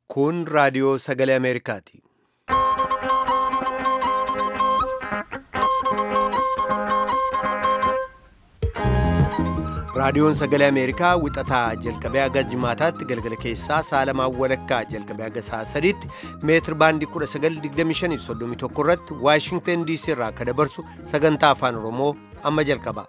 Kun raadiyoo sagalee Ameerikaati. Raadiyoon sagalee Ameerikaa wixataa jalqabee haga jimaataatti galgala keessaa saalamaan walakkaa jalqabee haga sa'a sadiitti meetir baandii 1925 irratti Waashingtan DC irraa akka dabarsu sagantaa afaan Oromoo amma jalqaba.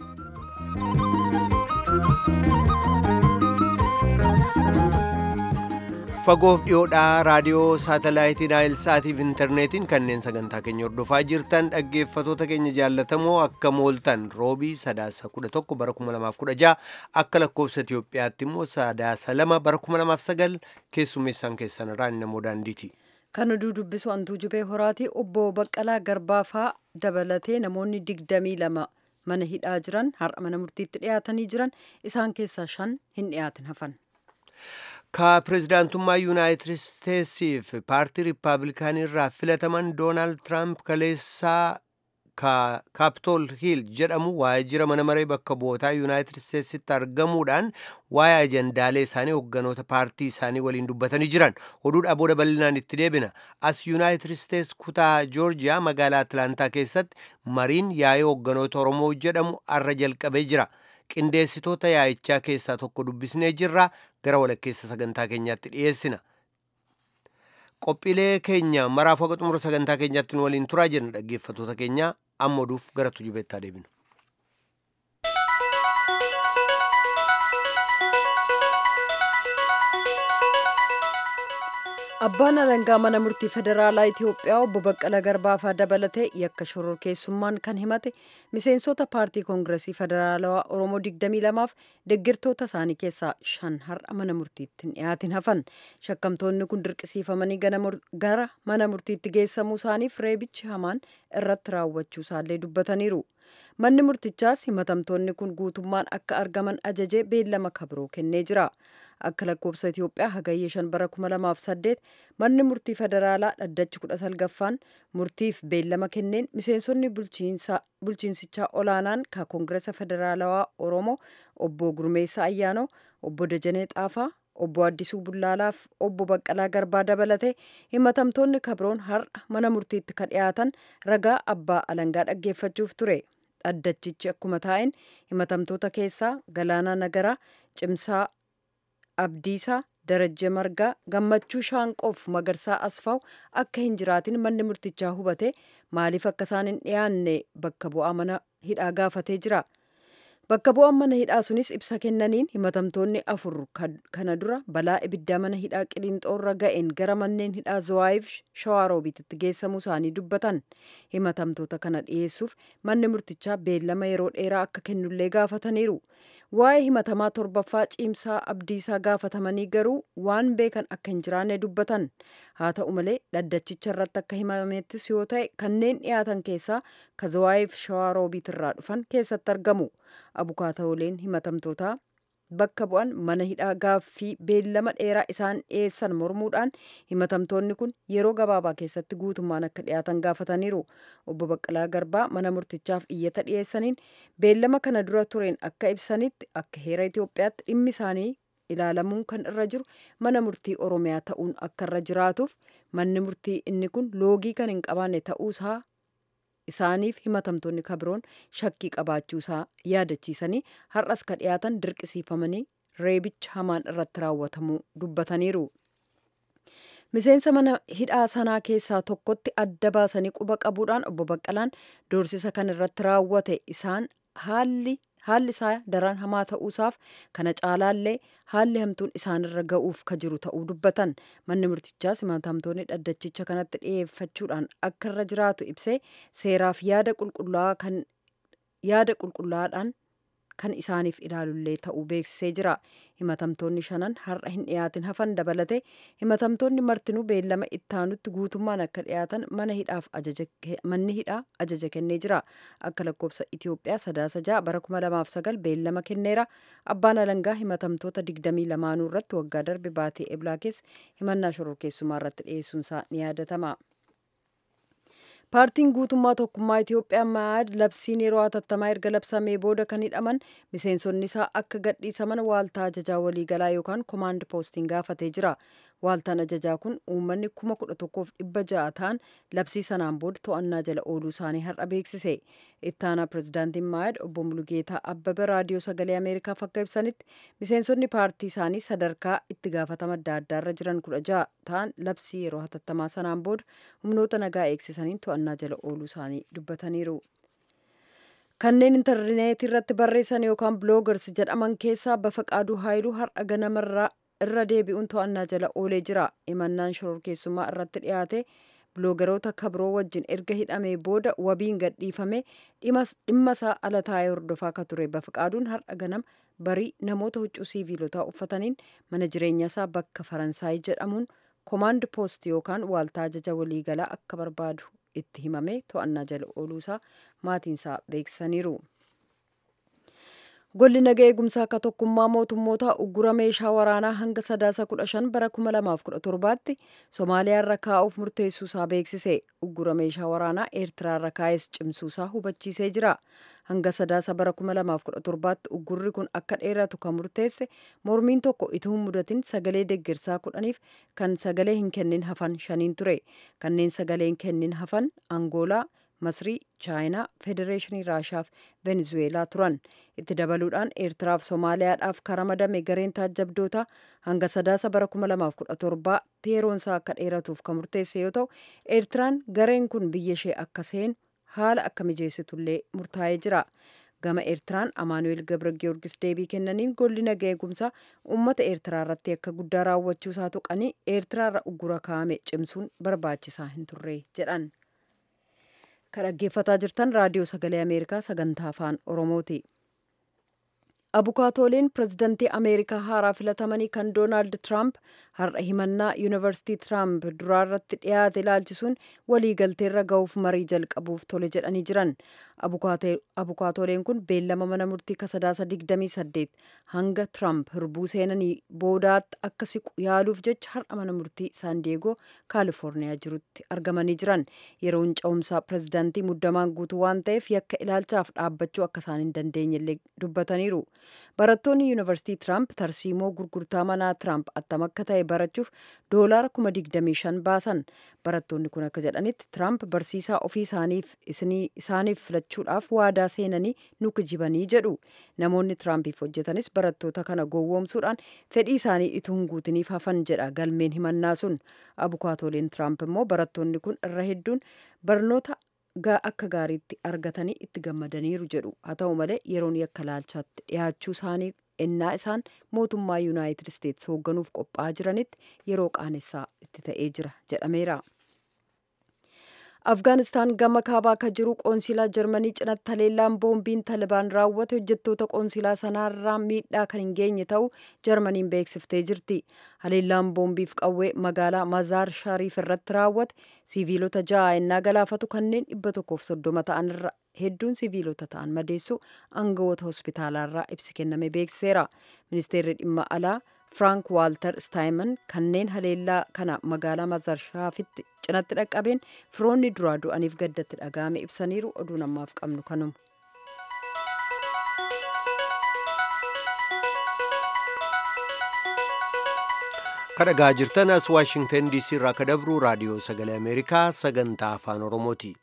Fagoof dhiyoodhaa raadiyoo saatalaayitii Naayil Saatiif intarneetiin kanneen sagantaa keenya hordofaa jirtan dhaggeeffatoota keenya jaallatamoo akka mooltan roobii sadaasa 11 bara 2016 akka lakkoofsa Itiyoophiyaatti immoo sadaasa 2 bara 2009 keessummeessaan keessan irraa namoo daandiiti. Kan oduu dubbisu hantuu jubee horaati obbo Baqqalaa Garbaafaa dabalatee namoonni 22 mana hidhaa jiran har'a mana murtiitti dhiyaatanii jiran isaan keessaa shan hin dhiyaatin hafan. ka pirezidaantummaa yuunaayitid isteetsiif paartii riippaabilikaanii irraa filataman doonaald tiraamp kaleessaa kaapitool hiil jedhamu waajjira mana maree bakka bu'ootaa yuunaayitid isteetsitti argamuudhaan waa'ee ajandaalee isaanii hogganoota paartii isaanii waliin dubbatanii jiran oduudhaa booda bal'inaan itti deebina as yuunaayitid isteets kutaa joorjiyaa magaalaa atlaantaa keessatti mariin yaa'ee hogganoota oromoo jedhamu arra jalqabee jira qindeessitoota yaa'ichaa keessaa tokko dubbisnee jirra gara walakkeessa sagantaa keenyaatti dhiyeessina. Qophiilee keenya maraaf waqa xumura sagantaa keenyaatti nu waliin turaa jenna dhaggeeffatoota keenya amma oduuf gara tujubeettaa deebinu. Abbaan alangaa mana murtii federaalaa Itiyoophiyaa obbo Baqqala Garbaafaa dabalatee yakka shororkeessummaan kan himate miseensota paartii koongiresii federaalawaa Oromoo 22f deeggartoota isaanii keessaa shan har'a mana murtiitti hin dhiyaatin hafan. Shakkamtoonni kun dirqisiifamanii gara mana murtiitti geessamuu isaaniif reebichi hamaan irratti raawwachuu isaallee dubbataniiru. Manni murtichaas himatamtoonni kun guutummaan akka argaman ajajee beellama kabiroo kennee jira. Akka lakkoofsa Itiyoophiyaa hagayya shan bara 2008 manni murtii federaalaa dhaddachi 19ffaan murtiif beellama kenneen miseensonni bulchiinsichaa olaanaan ka koongiresa federaalawaa Oromoo obbo Gurmeessaa Ayyaanoo, obbo Dajanee Xaafaa, obbo Addisuu Bullaalaaf obbo Baqqalaa Garbaa dabalatee himatamtoonni kabroon har'a mana murtiitti ka dhiyaatan ragaa abbaa alangaa dhaggeeffachuuf ture. Dhaddachichi akkuma taa'een himatamtoota keessaa Galaanaa Nagaraa, Cimsaa Abdiisaa, Darajjee Margaa, Gammachuu Shaanqoof Magarsaa Asfaaw akka hin jiraatin manni murtichaa hubate maaliif akka isaan hin dhiyaanne bakka bu'aa mana hidhaa gaafatee jira. Bakka bu'aan mana hidhaa sunis ibsa kennaniin himatamtoonni afur kana dura balaa ibiddaa mana hidhaa Qilinxoorra ga'een gara manneen hidhaa Zawaayiif Shawaaroobiititti geessamuu isaanii dubbatan. Himatamtoota kana dhiyeessuuf manni murtichaa beellama yeroo dheeraa akka kennullee gaafataniiru. Waa'ee himatamaa torbaffaa ciimsaa abdiisaa gaafatamanii garuu waan beekan akka hin jiraanne dubbatan. Haa ta'u malee dhaddachicha irratti akka himamettis yoo ta'e kanneen dhiyaatan keessaa ka Zawaayiif Shawaaroobiit irraa dhufan keessatti argamu. Abukaatooleen himatamtootaa bakka bu'an mana hidhaa gaaffii beellama dheeraa isaan dhiyeessan mormuudhaan himatamtoonni kun yeroo gabaabaa keessatti guutummaan akka dhiyaatan gaafataniiru. Obbo Baqqalaa Garbaa mana murtichaaf iyyata dhiyeessaniin beellama kana dura tureen akka ibsanitti akka heera Itoophiyaatti dhimmi isaanii ilaalamuun kan irra jiru mana murtii Oromiyaa ta'uun akka irra jiraatuuf manni murtii inni kun loogii kan hin qabaanne ta'uusaa isaaniif himatamtoonni kabiroon shakkii qabaachuusaa yaadachiisanii har'as ka dhiyaatan dirqisiifamanii reebicha hamaan irratti raawwatamuu dubbataniiru. Miseensa mana hidhaa sanaa keessaa tokkotti adda baasanii quba qabuudhaan obbo Baqqalaan doorsisa kan irratti raawwate isaan haalli haalli isaa daran hamaa ta'uusaaf kana caalaallee haalli hamtuun isaanirra ga'uuf ka jiru ta'uu dubbatan manni murtichaas himatamtoonni dhaddachicha kanatti dhiyeeffachuudhaan akka irra jiraatu ibsee seeraaf yaada qulqullaa'aa kan yaada qulqullaa'aadhaan kan isaaniif ilaalullee ta'uu beeksisee jira himatamtoonni shanan har'a hin dhiyaatin hafan dabalate himatamtoonni martinuu beellama ittaanutti guutummaan akka dhiyaatan mana hidhaaf manni hidhaa ajaja kennee jira akka lakkoofsa Itiyoophiyaa sadaasa ja'a bara 2009 beellama kenneera abbaan alangaa himatamtoota 22 irratti waggaa darbe baatee eblaa keessa himannaa shororkeessummaa irratti dhiyeessuunsaa ni yaadatama. Paartiin guutummaa tokkummaa Itoophiyaa maad labsiin yeroo hatattamaa erga labsamee booda kan hidhaman miseensonni isaa akka gadhiisaman waaltaa ajajaa waliigalaa yookaan koomaand poostiin gaafatee jira. waaltaan ajajaa kun uummanni kuma kudha tokkoof dhibba ja'a ta'an labsii sanaan booda to'annaa jala ooluu isaanii har'a beeksise ittaanaa pirezidaantiin maayad obbo mulugeetaa abbaba raadiyoo sagalee ameerikaaf akka ibsanitti miseensonni paartii isaanii sadarkaa itti gaafatama adda addaarra jiran kudha ja'a ta'an labsii yeroo hatattamaa sanaan booda humnoota nagaa eegsisaniin to'annaa jala ooluu isaanii dubbataniiru. kanneen intarneetii irratti barreessan yookaan biloogars jedhaman keessaa bafaqaaduu haayiluu har'a ganamarraa irra deebi'uun to'annaa jala oolee jira imannaan shororkeessummaa irratti dhiyaate biloogaroota kabiroo wajjin erga hidhamee booda wabiin gadhiifame dhimma isaa ala taa'ee hordofaa akka ture bafaqaaduun har'a ganama barii namoota huccuu siiviilotaa uffataniin mana jireenya isaa bakka faransaay jedhamuun koomaand poost yookaan waaltaa ajaja waliigalaa akka barbaadu itti himame to'annaa jala ooluusaa maatiinsaa beeksisaniiru. Golli nagaa eegumsaa akka tokkummaa mootummoota uggura meeshaa waraanaa hanga sadaasa kudha shan bara kuma lamaaf kudha torbaatti Somaaliyaa irra kaa'uuf murteessuusaa beeksise. Uggura meeshaa waraanaa Eertiraa irra kaa'es cimsuusaa hubachiisee jira. Hanga sadaasa bara kuma lamaaf kudha torbaatti uggurri kun akka dheeratu kan murteesse mormiin tokko ituu hin mudatin sagalee deeggarsaa kudhaniif kan sagalee hin kennin hafan shaniin ture. Kanneen sagalee hin kennin hafan Angoolaa, Masrii, Chaayinaa, Federeeshinii Raashaa fi Venezuweelaa turan. Itti dabaluudhaan Eertiraaf Somaaliyaadhaaf karamadame gareen taajjabdoota hanga sadaasa bara 2017 yeroonsaa akka dheeratuuf kan murteesse yoo ta'u, Eertiraan gareen kun biyya ishee akka seenu haala akka mijeessitullee murtaa'ee jira. Gama Eertiraan Amaanu'eel Gabra Giyoorgis deebii kennaniin golli nagaa eegumsaa uummata Eertiraa irratti akka guddaa raawwachuusaa tuqanii Eertiraa irra uggura kaa'ame cimsuun barbaachisaa hin turre jedhan. kan dhaggeeffataa jirtan raadiyoo sagalee ameerikaa sagantaa afaan oromooti abukaatooleen pirezidantii ameerikaa haaraa filatamanii kan doonaald tiraamp har'a himannaa yuunivarsiitii tiraamp duraarratti dhiyaate ilaalchisuun waliigalteerra ga'uuf marii jalqabuuf tole jedhanii jiran abukaatooleen kun beellama mana murtii kasadaasa 28 hanga tiraamp hirbuu seenanii boodaatti akka siqu yaaluuf jecha har'a mana murtii saandiyeegoo kaalifoorniyaa jirutti argamanii jiran yeroon ca'umsaa pirezidantii muddamaan guutuu waan ta'eef yakka ilaalchaaf dhaabbachuu akka isaan hin dandeenyellee dubbataniiru barattoonni yuunivarsiitii tiraamp tarsiimoo gurgurtaa manaa tiraamp attam akka ta'e barachuuf doolaara kuma digdamii shan baasan barattoonni kun akka jedhanitti tiraamp barsiisaa ofii isaaniif isaaniif filachuudhaaf waadaa seenanii nu kijibanii jedhu namoonni tiraampiif hojjetanis barattoota kana gowwoomsuudhaan fedhii isaanii ituu hin guutiniif hafan jedha galmeen himannaa sun abukaatooleen tiraamp immoo barattoonni kun irra hedduun barnoota akka gaariitti argatanii itti gammadaniiru jedhu haa ta'u malee yeroon yakka laalchaatti dhiyaachuu isaanii ennaa isaan mootummaa yuunaayitid isteetsi hoogganuuf qophaa'aa jiranitti yeroo qaanessaa itti ta'ee jira jedhameera. afgaanistaan gama kaabaa akka jiru qoonsilaa jarmanii cinatti haleellaan boombiin talibaan raawwate hojjettoota qoonsilaa sanaarraa miidhaa kan hin geenye ta'uu jarmaniin beeksiftee jirti haleellaan boombiif qawwee magaalaa mazaar shariif irratti raawwate siviilota ja'a ennaa galaafatu kanneen dhibba tokkoof soddoma ta'an irra hedduun siviilota ta'an madeessu aangawoota hospitaalaarraa ibsi kenname beeksiseera ministeerri dhimma alaa Frank Walter Steinman kanneen haleellaa kana magaalaa Mazarshafitti cinatti dhaqqabeen firoonni duraa du'aniif gaddatti dhaga'ame ibsaniiru oduu namaaf qabnu kanuma. kadhagaa jirtan as waashingtan diisii irraa ka dabru raadiyoo sagalee ameerikaa sagantaa afaan oromooti.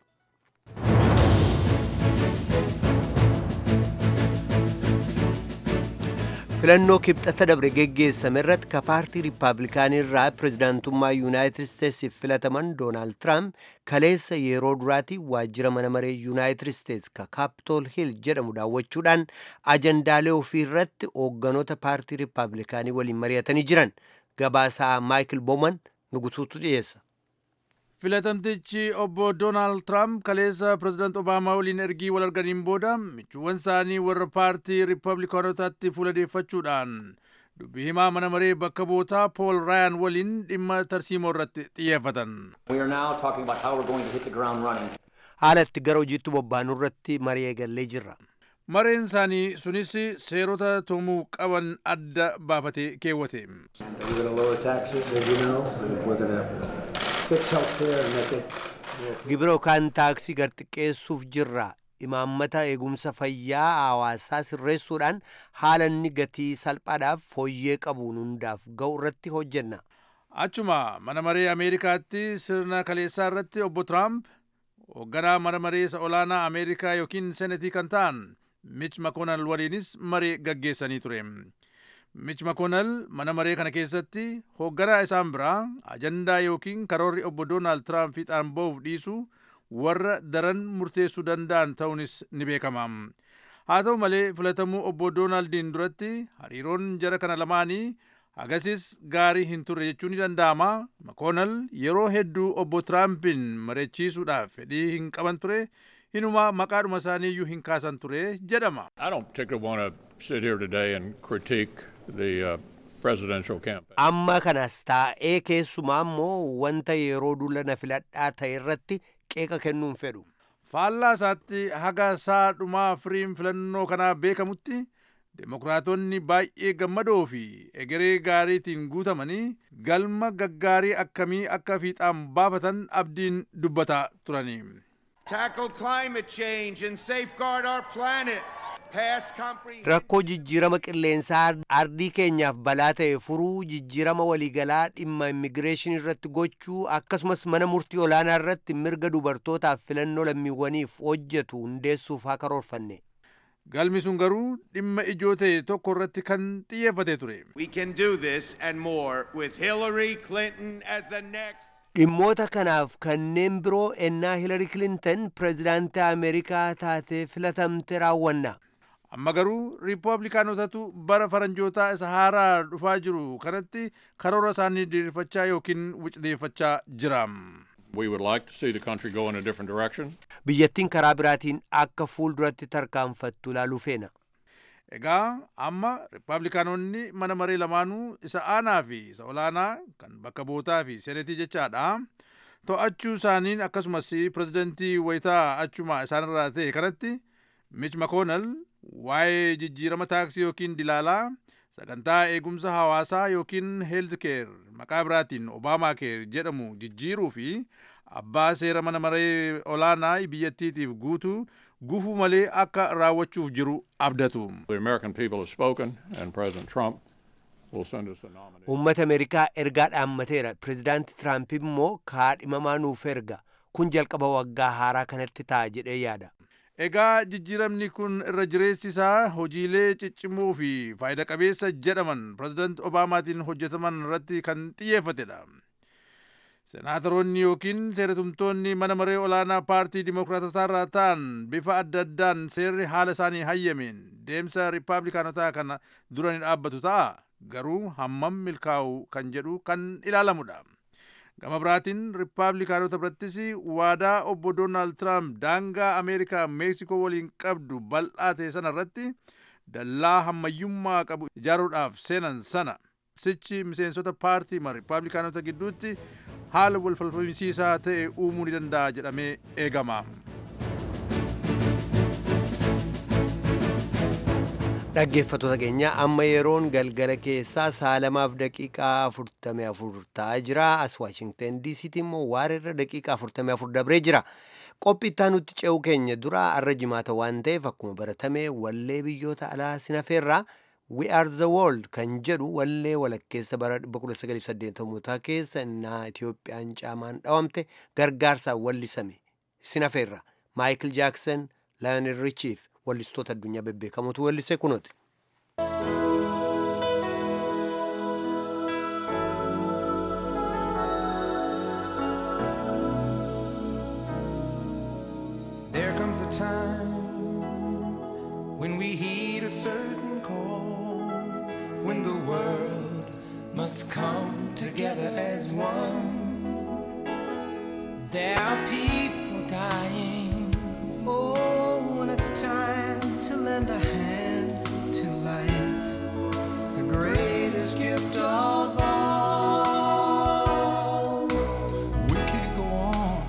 filannoo kibxata dabre geggeessame irratti ka paartii riippaabilikaanii irraa pirezidaantummaa yuunaayitid isteetsiif filataman doonaald tiraamp kaleessa yeroo duraati waajjira mana maree yuunaayitid isteets ka kaapitool hiil jedhamu daawwachuudhaan ajandaalee ofii irratti hoogganoota paartii riippaabilikaanii waliin mari'atanii jiran gabaasaa maayikil booman nugusuutu dhiyeessa. filatamtichi obbo doonaald tiraamp kaleessa pirezidaant obaamaa waliin ergii wal arganiin booda michuuwwan isaanii warra paartii riippablikaanotaatti fuuladeeffachuudhaan dubbii himaa mana maree bakka bootaa pool raayaan waliin dhimma tarsiimoo irratti xiyyeeffatan. haala itti gara hojiitti bobbaanuu irratti marii eegallee jirra. mareen isaanii sunis seerota tumuu qaban adda baafatee keewwate. gibira yookaan taaksii gad xiqqeessuuf jirra imaammata eegumsa fayyaa hawaasaa sirreessuudhaan haala inni gatii salphaadhaaf fooyyee qabuun hundaaf ga'u irratti hojjenna. achuma mana maree ameerikaatti sirna kaleessaa irratti obbo tiraamp hoogganaa mana maree isa olaanaa ameerikaa yookiin senetii kan ta'an mich makoonal waliinis maree gaggeessanii ture mich makoonal mana maree kana keessatti hoogganaa isaan biraa ajandaa yookiin karoorri obbo doonaald tiraamp fiixaan ba'uuf dhiisu warra daran murteessuu danda'an ta'uunis ni beekama haa ta'u malee filatamuu obbo doonaaldin duratti hariiroon jara kana lamaanii agasis gaarii hin turre jechuun ni danda'ama makoonal yeroo hedduu obbo tiraampiin mareechiisuudhaaf fedhii hin qaban ture hinuma maqaadhuma isaanii iyyuu hin kaasan ture jedhama. I don't particularly want to sit here today and critique the uh, presidential campaign. Amma kanas taa'ee keessumaa immoo wanta yeroo duula na filadhaa ta'e irratti qeeqa kennuun fedhu. faallaa isaatti haga isaa dhumaa firiin filannoo kanaa beekamutti Demokiraatonni baay'ee gammadoo fi egeree gaariitiin guutamanii galma gaggaarii akkamii akka fiixaan baafatan abdiin dubbataa turani. Tackle climate change and safeguard our planet. Pass comprehensive. Rakkoo jijjiirama qilleensaa ardii keenyaaf balaa ta'e furuu jijjiirama waliigalaa dhimma immigireeshinii irratti gochuu akkasumas mana murtii olaanaa irratti mirga dubartootaaf filannoo lammiiwwaniif hojjetu hundeessuuf haa karoorfanne. Galmi sun garuu dhimma ijoo ta'e tokko irratti kan xiyyeeffate ture. We can do this and more with Hillary Clinton as the next. Dhimmoota kanaaf kanneen biroo ennaa Hillary Clinton pireezidaantii Ameerikaa taatee filatamte raawwanna. Amma garuu riippablikaanotatu bara faranjootaa isa haaraa dhufaa jiru kanatti karoora isaanii diriirfachaa yookiin wicdeeffachaa jira. We would like to see the country go in a different direction. Biyyattiin karaa biraatiin akka fuulduratti tarkaanfattu ilaaluu feena. Egaa amma riippablikaanonni mana maree lamaanuu isa aanaa fi isa olaanaa kan bakka bootaa fi senetii jechaadha. To'achuu isaaniin akkasumas pirezidantii wayitaa achuma isaanirraa ta'e kanatti Mitch McConnell waa'ee jijjiirama taaksii yookiin dilaalaa sagantaa eegumsa hawaasaa yookiin heelzikeer maqaa biraatiin obaamaa keer jedhamu jijjiiruu fi abbaa seera mana maree olaanaa biyyattiitiif guutuu gufuu malee akka raawwachuuf jiru abdatu. The American people have spoken, and President Trump will send us a nominee. Uummata Ameerikaa ergaa dhaammateera. Pireezidaanti Tiraamp immoo kaadhimamaa nuuf erga. Kun jalqaba waggaa haaraa kanatti ta'a jedhee yaada. Egaa jijjiiramni kun irra jireessi isaa hojiilee ciccimoo fi faayida qabeessa jedhaman pireezidaanti Obaamaatiin hojjetaman irratti kan xiyyeeffatedha. Senaatoroonni yookiin seeratumtoonni mana maree olaanaa paartii Dimookiraatotaa irraa ta'an bifa adda addaan seerri haala isaanii hayyameen deemsa riippablikaanotaa kana dura ni dhaabbatu ta'a. Garuu hammam milkaa'u kan jedhu kan ilaalamudha. Gama biraatiin riippablikaanota birattis waadaa obbo Doonaald Tiraamp daangaa Ameerikaa Meeksikoo waliin qabdu bal'aa ta'e sana irratti dallaa hammayyummaa qabu ijaaruudhaaf seenan sana sichi miseensota paartii riippablikaanota gidduutti haala wal falmisiisaa ta'e uumuu ni danda'a jedhamee eegama. Dhaggeeffattoota keenya amma yeroon galgala keessaa saalamaaf daqiiqaa afurtamii afur ta'aa jira. As Waashingtan DC'tti immoo waareerra daqiiqaa afurtamii afur dabree jira. Qophii itti nutti ce'uu keenya dura arra jimaata waan ta'eef akkuma baratame wallee biyyoota alaa sinafeerraa We are the world kan jedhu wallee walakkeessa bara 1980 keessa innaa Itiyoophiyaan caamaan dhawamte gargaarsaan wallisame sinafeerra Maayikil Jaaksan, Lionel Richiif wallistoota addunyaa bebbeekamotu wallise kunooti. There comes a time when we heed a certain call, when the world must come together as one. There are people dying. Oh, when it's time to lend a hand to life, the greatest gift of all. We can't go on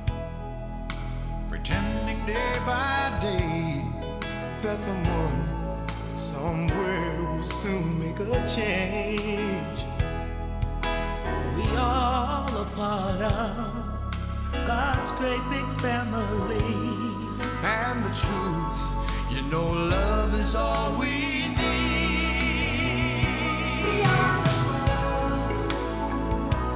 pretending day by day that someone somewhere will soon make a change. We all a part of God's great big family. And the truth, you know, love is all we need. We are the world.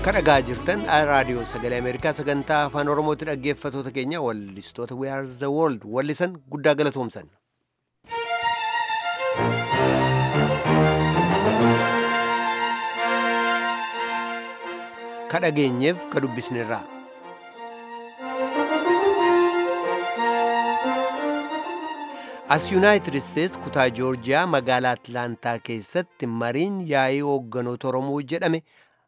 kadhagaa jirtan raadiyoo sagalee ameerikaa sagantaa afaan oromootti dhaggeeffatoota keenya wallistoota we are the world wallisan guddaa galatoomsan kadhageenyeef ka dubbisnirraa as yuunaayitid isteets kutaa joorjiyaa magaalaa atlaantaa keessatti mariin yaa'ii hoogganoota oromoo jedhame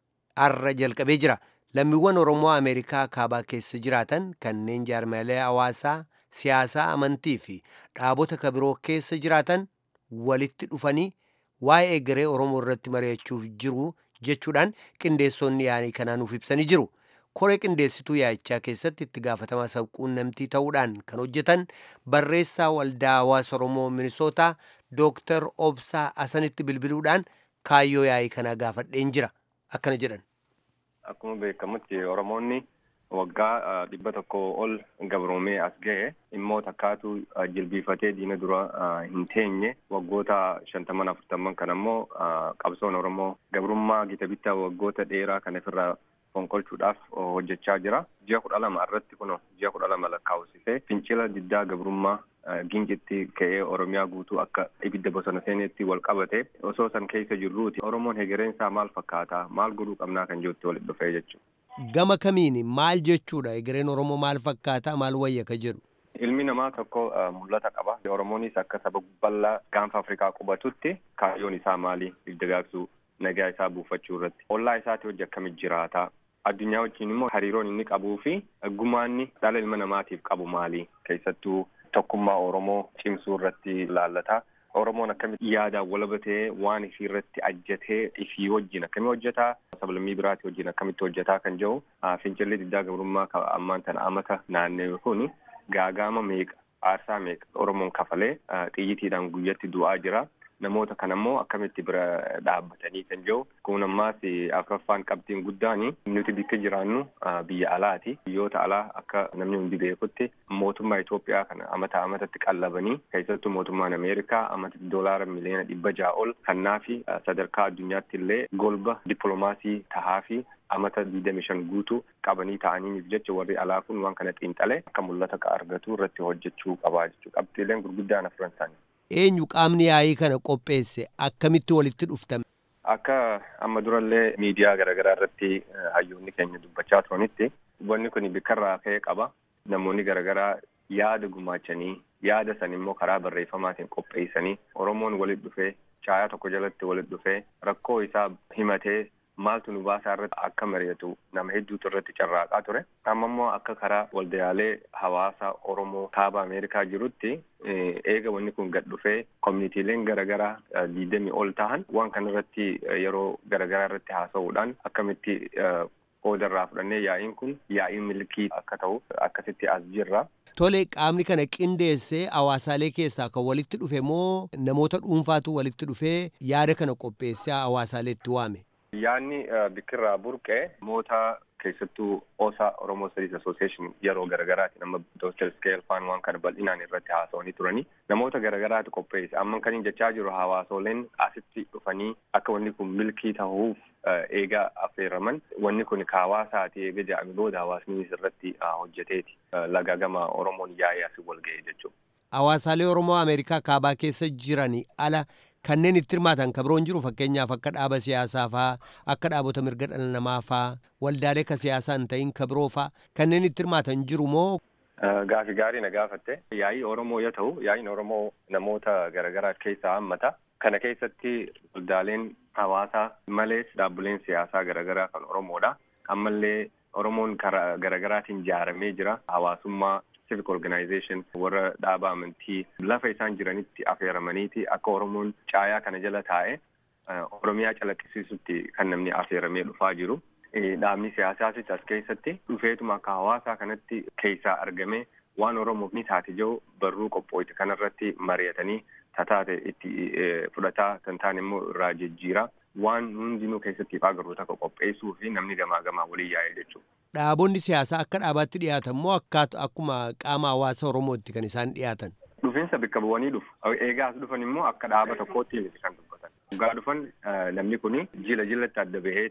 arra jalqabee jira lammiiwwan oromoo ameerikaa kaabaa keessa jiraatan kanneen jaarmalee hawaasaa siyaasaa amantii fi dhaabota kabiroo keessa jiraatan walitti dhufanii waa'ee egeree oromoo irratti mari'achuuf jiru jechuudhaan qindeessonni yaa'ii kanaa nuuf ibsanii jiru koree qindeessituu yaa'ichaa keessatti itti gaafatamaa sabquunnamtii ta'uudhaan kan hojjetan barreessaa waldaa hawaasa oromoo minisootaa dooktar obsaa asanitti bilbiluudhaan kaayyoo yaa'ii kanaa gaafadheen jira akkana jedhan. Akkuma beekamutti Oromoonni waggaa dhibba tokko ol gabroomee as ga'e immoo takkaatu jilbiifatee diina dura hin teenye waggoota shantaman afurtaman kan ammoo qabsoon Oromoo gabrummaa gita bittaa waggoota dheeraa kan ofirraa fonkolchuudhaaf hojjechaa jira. Ji'a kudha lama irratti kun ji'a kudha lama lakkaa'usisee fincila diddaa gabrummaa gincitti ka'ee Oromiyaa guutuu akka ibidda bosona seeneetti wal qabate osoo san keessa jirruuti Oromoon hegereen isaa maal fakkaata maal godhuu qabnaa kan jirutti walitti dhufee jechuudha. Gama kamiini maal jechuudha hegereen Oromoo maal fakkaata maal wayya ka jedhu. Ilmi namaa tokko mul'ata qaba. Oromoonis akka saba bal'aa gaanfa Afrikaa qubatutti kaayyoon isaa maali dagaagsuu nagaa isaa buufachuu irratti. Ollaa isaati hojii akkamit jiraata. Addunyaa wajjin immoo hariiroon inni qabuu fi gumaanni dhala ilma namaatiif qabu maali keessattuu tokkummaa Oromoo cimsuu irratti ilaallata. Oromoon akkamitti yaadaan walabatee waan isii irratti ajjatee ifii wajjin akkamii hojjetaa sablammii biraati wajjin akkamitti hojjetaa kan jiru fincilli diddaa gabrummaa ammaan tana amata naannee kun gaagaama meeqa aarsaa meeqa Oromoon kafalee xiyyitiidhaan guyyatti du'aa jira. namoota kan ammoo akkamitti bira dhaabbatanii kan jiru kun ammaas afraffaan qabxiin guddaan nuti bakka jiraannu biyya alaati biyyoota alaa akka namni hundi beekutti mootummaa Itoophiyaa kana amata amatatti qallabanii keessattuu mootummaan Ameerikaa amatatti doolaara miliyoona dhibba ja'a ol kannaa fi sadarkaa addunyaatti illee golba dippiloomaasii tahaa fi amata digdami shan guutuu qabanii ta'aniif jecha warri alaa kun waan kana xiinxalee akka mul'ata argatu irratti hojjechuu qabaa jechuudha qabxiileen gurguddaan afran isaanii. eenyu qaamni yaa'ii kana qopheesse akkamitti walitti dhuftame. Akka amma durallee miidiyaa garaagaraa irratti hayyoonni keenya dubbachaa turanitti wanni kun bakkarraa ka'ee qaba. Namoonni garaagaraa yaada gumaachanii yaada san immoo karaa barreeffamaatiin qopheessanii Oromoon walitti dhufee caayaa tokko jalatti walitti dhufee rakkoo isaa himatee maaltu nu baasaa irratti akka mari'atu nama hedduutu irratti carraaqaa ture. Amma immoo akka karaa waldaalee hawaasa Oromoo kaaba Ameerikaa jirutti eega wanni kun gad dhufee koominiitiileen garaagaraa diidamii ol ta'an waan kana irratti yeroo garaagaraa irratti haasa'uudhaan akkamitti qooda irraa fudhannee yaa'iin kun yaa'ii milkii akka ta'u akkasitti as jirra. Tole qaamni kana qindeessee hawaasaalee keessaa kan walitti dhufe moo namoota dhuunfaatu walitti dhufee yaada kana qopheessee hawaasaaleetti waame? Yaanni bikkirraa burqee namoota keessattuu OSA Oromoo Studies Association yeroo garagaraati nama Dr. Scale Fan waan kana bal'inaan irratti haasa'anii turanii namoota garagaraatu qopheesse amma kan jechaa jiru hawaasoleen asitti dhufanii akka wanni kun milkii ta'uuf eegaa affeeraman wanni kun ka hawaasaati eega jedhame booda hawaasni irratti hojjeteeti laga gama Oromoon yaa'ee asii wal ga'e jechuudha. Hawaasaalee Oromoo Ameerikaa kaabaa keessa jiranii ala kanneen itti hirmaatan kan biroon jiru fakkeenyaaf akka dhaaba siyaasaa faa akka dhaabota mirga dhala namaa faa waldaalee ka siyaasaa hin ta'in ka biroo faa kanneen itti hirmaatan jiru moo. Gaafi gaarii na gaafatte yaa'ii Oromoo yoo ta'u yaa'iin Oromoo namoota garaagaraa keessaa hammata kana keessatti waldaaleen hawaasaa malees dhaabbileen siyaasaa garaagaraa kan Oromoodha ammallee Oromoon karaa garaagaraatiin ijaaramee jira hawaasummaa civic organization warra dhaaba amantii lafa isaan jiranitti affeeramaniiti akka oromoon caayaa kana jala taa'e oromiyaa calaqqisiisutti kan namni affeeramee dhufaa jiru. Dhaabni siyaasaas as keessatti dhufeetuma akka hawaasaa kanatti keessaa argame waan oromoof ni taate jiru barruu qophooyte kanarratti mari'atanii tataate itti fudhataa kan ta'an immoo irraa jijjiira. waan hundinuu keessatti agarru takka qopheessuu fi namni gamaa gamaa waliin yaa'e jechuudha. Dhaabonni siyaasaa akka dhaabaatti dhiyaatan moo akkaatu akkuma qaama hawaasa Oromootti kan isaan dhiyaatan? Dhufiinsa bakka bu'anii dhufu. Eegaa as dhufan immoo akka dhaaba tokkootti miti kan dubbatan. Dhugaa dhufan namni kun jila jilatti adda baheeti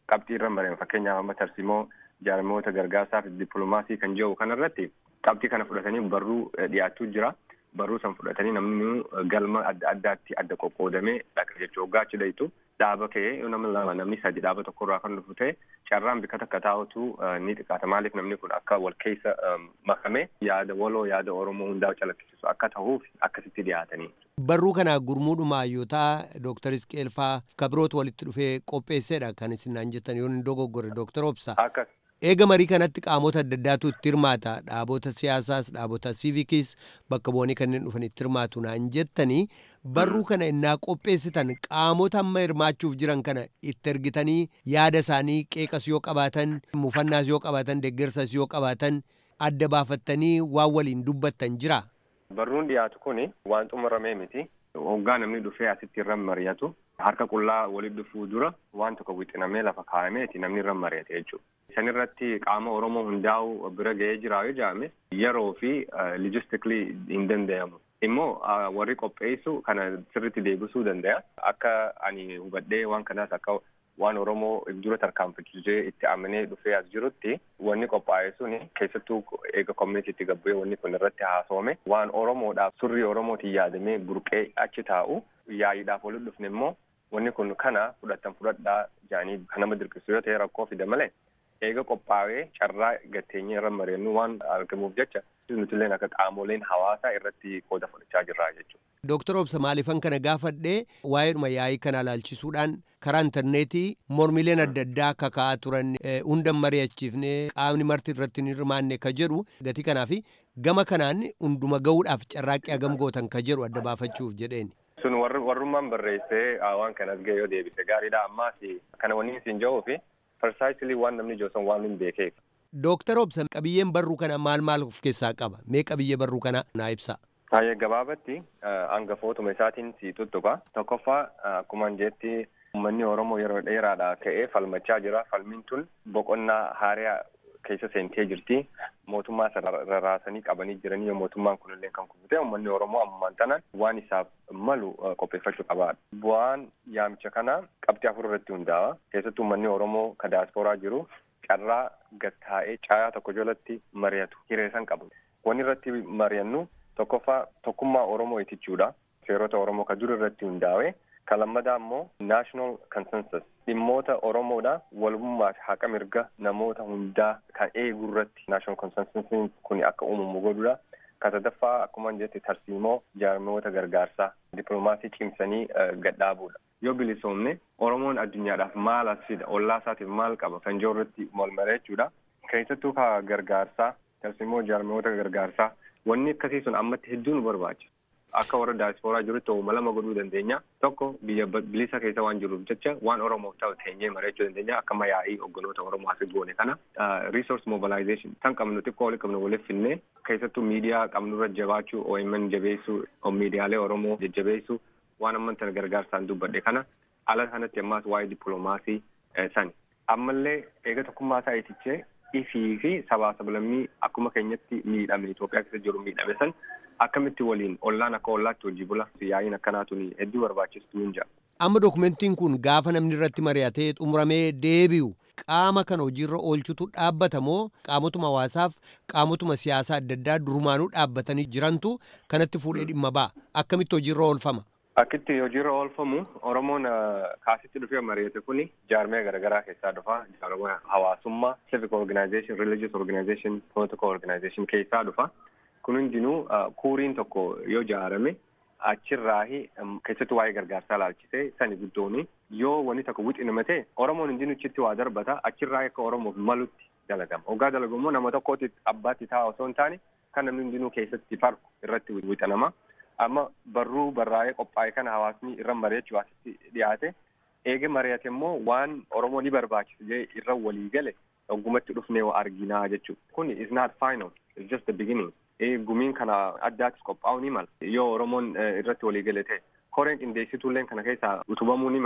qabxii irra mareen fakkeenyaaf amma tarsimoo jaarmoota gargaarsaa fi dippiloomaasii kan jiru kanarratti qabxii kana fudhatanii barruu dhiyaachuu jira. Barruu san fudhatanii namni galma adda addaatti adda qoqqoodamee dhaqa jechuu hoggaa achi dhayitu dhaaba ka'ee nama lama namni sadi dhaaba tokkorraa kan dhufu ta'e carraan bika takka taa'utu ni xiqqaata maaliif namni kun akka wal keessa makame yaada waloo yaada oromoo hundaa calaqqisiisu akka ta'uuf akkasitti dhiyaatanii. Barruu kana gurmuudhuma hayyotaa Dooktar Isqeelfaa kabiroota walitti dhufee qopheessedha kan isin naan jettan yoo hin dogoggore Dooktar Obsa. Akkas. Eega marii kanatti qaamota adda addaatu itti hirmaata dhaabota siyaasaas dhaabota siivikis bakka bu'anii kanneen dhufan itti hirmaatu naan jettanii barruu kana innaa qopheessitan qaamota amma hirmaachuuf jiran kana itti ergitanii yaada isaanii qeeqas yoo qabaatan mufannaas yoo qabaatan deeggarsas yoo qabaatan adda baafattanii waan waliin dubbattan jira. Barruun dhiyaatu kun waan xumuramee miti. Hoggaa namni dhufee asitti irra mari'atu harka qullaa walitti dhufuu dura waan tokko wixinamee lafa kaa'ameeti namni irra mari'ate jechuudha. Isan irratti qaama Oromoo hundaa'u bira ga'ee jira yoo jedhame yeroo fi logistically hin danda'amu. Immoo warri qopheessu kana sirriitti deebisuu danda'a. Akka ani hubadhee waan kanaas akka waan Oromoo dura tarkaanfachiisee itti amanee dhufee as jirutti wanni qophaa'e sun keessattuu eega koominiitiitti gabbu'ee wanni kun irratti haasawame waan Oromoodhaaf surrii Oromootiin yaadamee burqee achi taa'u yaa'iidhaaf walitti dhufne immoo wanni kun kana fudhattan fudhadhaa jedhanii kan nama dirqisiisu yoo ta'e rakkoo fida malee eega qophaa'ee carraa gatteenyee irra mareennu waan argamuuf jecha nutilleen akka qaamoleen hawaasaa irratti qooda fudhachaa jirra jechuudha. Dooktar Obsa maaliifan kana gaafadhee waa'eedhuma yaa'ii kana ilaalchisuudhaan karaa intarneetii mormileen adda addaa kaka'aa turan hunda mari'achiifnee qaamni marti irratti hin hirmaanne ka jedhu gatii kanaaf gama kanaan hunduma ga'uudhaaf carraaqqii hagam gootan ka jedhu adda baafachuuf jedheen. Sun warrummaan barreessee waan kanas ga'e yoo deebise gaariidha ammaas kana wanni isin jedhuu fi precisely waan namni joosan waan hin beekeef. Dooktar Obsa qabiyyeen barruu kana maal maal of keessaa qaba? Mee qabiyyee barruu kana naa ibsa. Baay'ee gabaabatti hangafootuma isaatiin si tuttuqa. Tokkoffaa akkuma jetti uummanni Oromoo yeroo dheeraadhaa ka'ee falmachaa jira. Falmiin tun boqonnaa haaraa keessa seentee jirti. Mootummaa rarraasanii qabanii jiranii yoo mootummaan kunillee kan kufute uummanni Oromoo ammaan tanaan waan isaaf malu qopheeffachuu qabaadha. Bu'aan yaamicha kana qabxii afur irratti hundaa'a. Keessattuu uummanni Oromoo ka daaspooraa jiru carraa gattaa'ee caayaa tokko jalatti mari'atu hireessan qabu. Wanni irratti mari'annu tokkoffaa tokkummaa Oromoo itichuudha. Seerota Oromoo ka dur irratti hundaa'e. Kan lammadaa immoo national consensus dhimmoota Oromoodha walummaa fi haqa mirga namoota hundaa kan eegu irratti national consensus kun akka uumamu godhudha. Kan sadaffaa akkuma jette tarsiimoo jaarmoota gargaarsaa dippiloomaasii cimsanii gadhaabuudha. Yoo bilisoomne Oromoon addunyaadhaaf maal as fida ollaa isaatiif maal qaba kan jiru irratti walmaree jechuudha. Keessattuu ka gargaarsaa tarsiimoo jaarmoota gargaarsaa wanni akkasii sun ammatti hedduu nu barbaachisa. Akka warra daaspooraa jirutti oomishama lama godhuu dandeenya. Tokko biyya bilisa keessa waan jiruuf jecha waan Oromoof ta'u teenyee mari'achuu dandeenya. Akka mayaa'ii hogganoota Oromoo asii goone kana. Resource mobilization kan qabnu xiqqoo walitti qabnu waliif finnee keessattuu miidiyaa qabnurra jabaachuu OMN jabeessuu miidiyaalee Oromoo jajjabeessuu waan amman tana gargaarsaan dubbadhe kana ala kanatti ammaas waa'ee dippiloomaasii sani. Ammallee eega tokkummaa isaa itichee ifii fi sabaa sablammii akkuma keenyatti miidhame Itoophiyaa keessa jiru miidhame san akkamitti waliin ollaan akka ollaatti hojii bula yaa'iin akkanaatun hedduu barbaachistuu hin jira. Amma dokumentiin kun gaafa namni irratti mari'atee xumuramee deebi'u qaama kana hojiirra oolchutu dhaabbata moo qaamotuma hawaasaaf qaamotuma siyaasaa adda addaa durumaanuu dhaabbatanii jirantu kanatti fuudhee dhimma ba'a akkamitti hojiirra oolfama. Akkitti hojiirra oolfamu Oromoon kaasitti dhufee mari'ate kuni jaarmee garaagaraa keessaa dhufa. Jaarmee hawaasummaa, civic organization, religious organization, political organization keessaa dhufa. Kun hundinuu kuuriin tokko yoo ijaarame achirraahi keessattuu waa'ee gargaarsaa ilaalchisee sani guddooni yoo wanni tokko wixiname ta'e Oromoon hundinuu achitti waa darbata achirraa akka Oromoof malutti dalagama. Hoggaa dalagu immoo nama tokkooti abbaatti ta'a osoo hin taane kan namni hundinuu keessatti farku irratti wixanama. Amma barruu barraa'ee qophaa'e kana hawaasni irra mari'achuu asitti dhiyaate eege mari'ate immoo waan Oromoo ni barbaachisa jee irra walii gale oggumatti dhufnee arginaa jechuudha. Kun is not final. It's just the beginning. gumiin kana addaattis qophaa'uu ni mala. Yoo Oromoon irratti walii gale ta'e koreen qindeessituulleen kana keessaa utubamuu ni mala.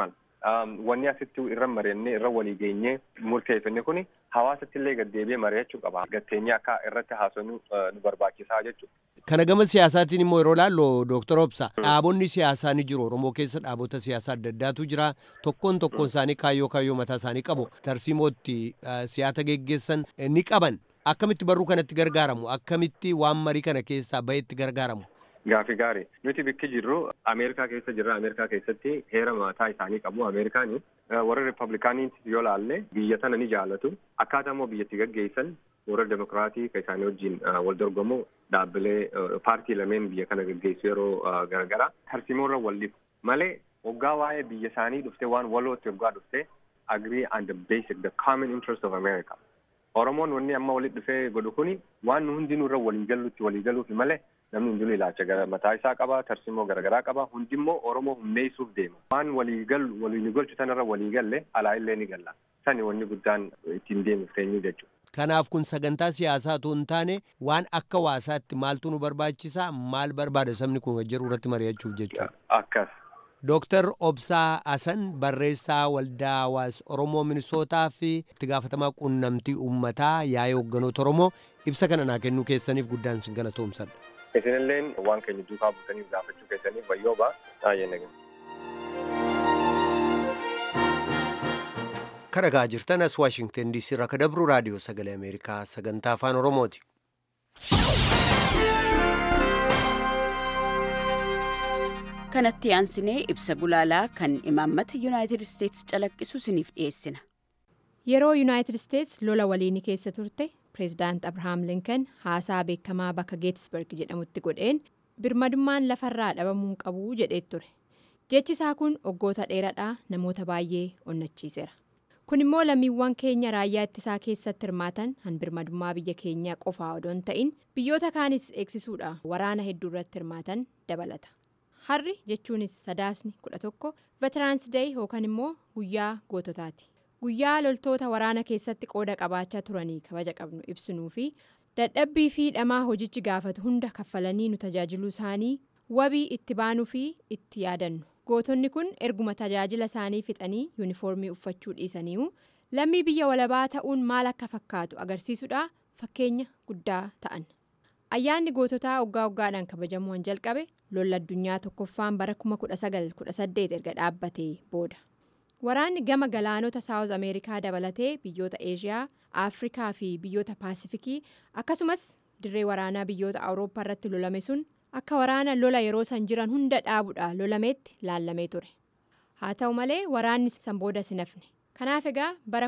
wanni asitti irra mari'annee irra walii geenyee murteeffanne kuni hawaasatti illee gaddeebi'ee mari'achuu qaba. Gatteenyee akka irratti haasofnu nu barbaachisaa jechuudha. Kana gama siyaasaatiin immoo yeroo laallu Dooktar Obsa dhaabonni siyaasaa ni jiru. Oromoo keessa dhaabota siyaasaa adda addaatu jira. Tokkoon tokkoon isaanii kaayyoo kaayyoo mataa isaanii qabu. Tarsiimootti siyaasa geggeessan ni qaban. Akkamitti barruu kanatti gargaaramu? Akkamitti waan marii kana keessaa bahetti gargaaramu? Gaafi gaarii nuti bikki jirru Ameerikaa keessa jirra. Ameerikaa keessatti heera mataa isaanii qabu. Ameerikaanii warra Rippablikaanii yoo laalle biyya tana ni jaalatu. Akkaataa immoo biyyatti gaggeessan warra Demokiraatii kan isaanii wajjin wal dorgomu dhaabbilee paartii lameen biyya kana gaggeessu yeroo garagara tarsiimoorra wal dhibu malee waggaa waa'ee biyya isaanii dhufte waan walootti waggaa dhufte agree on the basic the common interest of America. Oromoon wanni amma walitti dhufee godhu kuni waan nu hundinuu irra walii galuutti walii galuufi malee namni hundinuu ilaalcha mataa isaa qaba tarsiimoo garaagaraa qaba hundimmoo Oromoo humneessuuf deema waan walii galu walii nu golchu sanarra walii galle alaa illee ni galla sani wanni guddaan ittiin deemuuf teenyu jechuudha. Kanaaf kun sagantaa siyaasaa otoo hin taane waan akka waasaatti maaltu nu barbaachisa maal barbaada sabni kun jedhu irratti mari'achuuf jechuudha. Akkas. Dooktar Obsaa Hasan barreessaa waldaa hawaasa Oromoo Minisootaa fi itti gaafatamaa quunnamtii uummataa yaa'ii hoogganoota Oromoo ibsa kana naa kennuu keessaniif guddaan sin galatoomsadha. Isinilleen waan keenya duukaa buutaniif gaafachuu keessaniif wayyooba baay'ee nagaa. Karagaa jirtan as Waashingtan DC irraa ka dabru raadiyoo sagalee Ameerikaa sagantaa afaan Oromooti. kanatti aansinee ibsa gulaalaa kan imaammata yuunaayitid isteetsi calaqqisu isiniif dhiyeessina. Yeroo yuunaayitid isteetsi lola waliinii keessa turte pireezidaant Abrahaam Linkan haasaa beekamaa bakka Geetisberg jedhamutti godheen birmadummaan lafarraa dhabamuu qabu jedhee ture. Jechi isaa kun waggoota dheeraadhaa namoota baay'ee onnachiiseera. Kun immoo lammiiwwan keenya raayyaa ittisaa keessatti hirmaatan han birmadummaa biyya keenyaa qofaa odoo hin ta'in biyyoota kaanis eegsisuudha waraana hedduu irratti hirmaatan dabalata. harri jechuunis sadaasni kudha tokko veetiraansidee yookaan immoo guyyaa goototaati guyyaa loltoota waraana keessatti qooda qabaachaa turanii kabaja qabnu ibsinuu fi dadhabbii fi dhamaa hojichi gaafatu hunda kaffalanii nu tajaajiluu isaanii wabii itti baanuu fi itti yaadannu gootonni kun erguma tajaajila isaanii fixanii yuunifoormii uffachuu dhiisaniiru lammii biyya walabaa ta'uun maal akka fakkaatu agarsiisuudha fakkeenya guddaa ta'an. ayyaanni goototaa waggaa waggaadhaan kabajamuun jalqabe lolla addunyaa tokkoffaan bara 1918 erga dhaabbatee booda waraanni gama galaanota saawuz ameerikaa dabalatee biyyoota eeshiyaa afrikaa fi biyyoota paasifikii akkasumas dirree waraanaa biyyoota awurooppaa irratti lolame sun akka waraana lola yeroo san jiran hunda dhaabuudha lolameetti laallamee ture haa ta'u malee waraanni san booda sinafne kanaaf egaa bara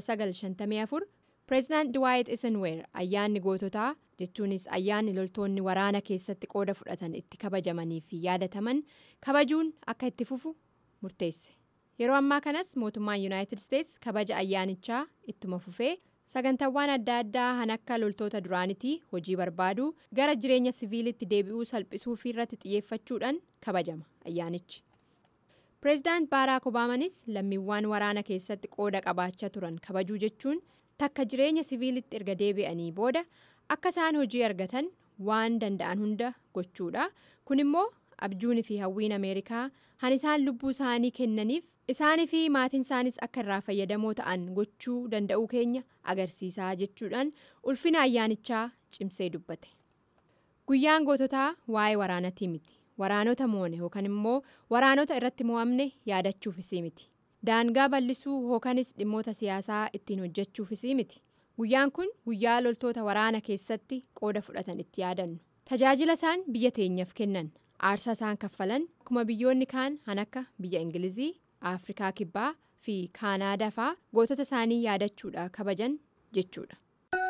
1954 pireezidaant Dwight Eisenhower ayyaanni goototaa jechuunis ayyaanni loltoonni waraana keessatti qooda fudhatan itti kabajamanii fi yaadataman kabajuun akka itti fufu murteesse yeroo ammaa kanas mootummaan yuunaayitid isteetsi kabaja ayyaanichaa ittuma fufee sagantaawwan adda addaa han akka loltoota duraanitii hojii barbaaduu gara jireenya siviilitti deebi'uu salphisuu fi irratti xiyyeeffachuudhaan kabajama ayyaanichi. pireezidaant baaraak obaamanis lammiiwwan waraana keessatti qooda qabaachaa turan kabajuu jechuun. takka jireenya siviilitti erga deebi'anii booda akka isaan hojii argatan waan danda'an hunda gochuudha kun immoo abjuunii fi hawwiin ameerikaa han isaan lubbuu isaanii kennaniif isaanii fi maatiin isaanis akka irraa fayyadamoo ta'an gochuu danda'uu keenya agarsiisaa jechuudhaan ulfina ayyaanichaa cimsee dubbate guyyaan goototaa waa'ee waraanatii miti waraanota moone yookaan immoo waraanota irratti mo'amne yaadachuufis miti. daangaa bal'isuu yookanis dhimmoota siyaasaa ittiin hojjechuufis miti guyyaan kun guyyaa loltoota waraana keessatti qooda fudhatan itti yaadannu tajaajila isaan biyya teenyaaf kennan aarsaa isaan kaffalan akkuma biyyoonni kaan han akka biyya ingilizii afrikaa kibbaa fi kaanaadaa fa'aa gootota isaanii yaadachuudha kabajan jechuudha.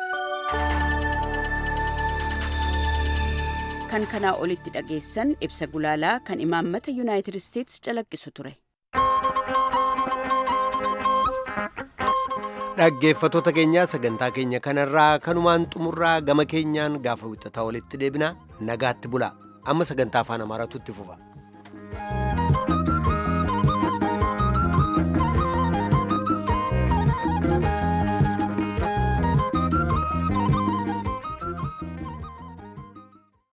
kan kanaa olitti dhageessan ibsa gulaalaa kan imaammata yuunaayitid isteetsi calaqqisu ture. dhaggeeffatoota keenyaa sagantaa keenya kanarraa kanumaan xumurraa gama keenyaan gaafa wixataa walitti deebina nagaatti bula amma sagantaa afaan amaaraatu itti fufa.